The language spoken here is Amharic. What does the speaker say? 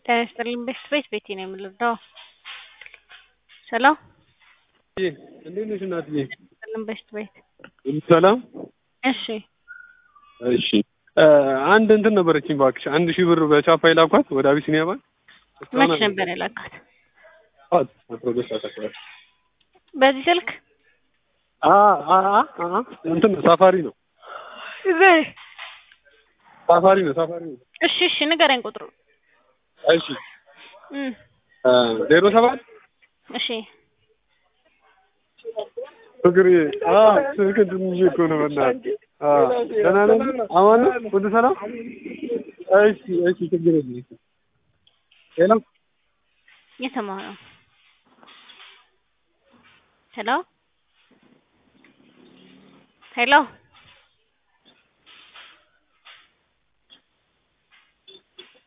ጤና ይስጥልኝ ቤት ቤቴ ነው የምልወደው ሰላም እንዴት ነሽ እናትዬ? ይስጥልኝ ቤት ቤት ሰላም እሺ እሺ አንድ እንትን ነበረችኝ እባክሽ አንድ ሺህ ብር በቻፓ የላኳት ወደ አቢሲኒያ ባንክ መች ነበር የላካት? ጠዋት አስራ ሁለት ሰዓት አካባቢ በዚህ ስልክ አ አ አ አ እንትን ነው ሳፋሪ ነው በይ ሳፋሪ ነው ሳፋሪ ነው እሺ እሺ ንገረኝ ቁጥሩ እሺ እም ዜሮ ሰባት እሺ ፍቅር አ ስልክ ትንሽ እኮ ነው በእናትህ አ ደህና ነህ አማን ነህ ሁሉ ሰላም እሺ እሺ ችግር የለም ሄሎ እየሰማሁ ነው ሄሎ ሄሎ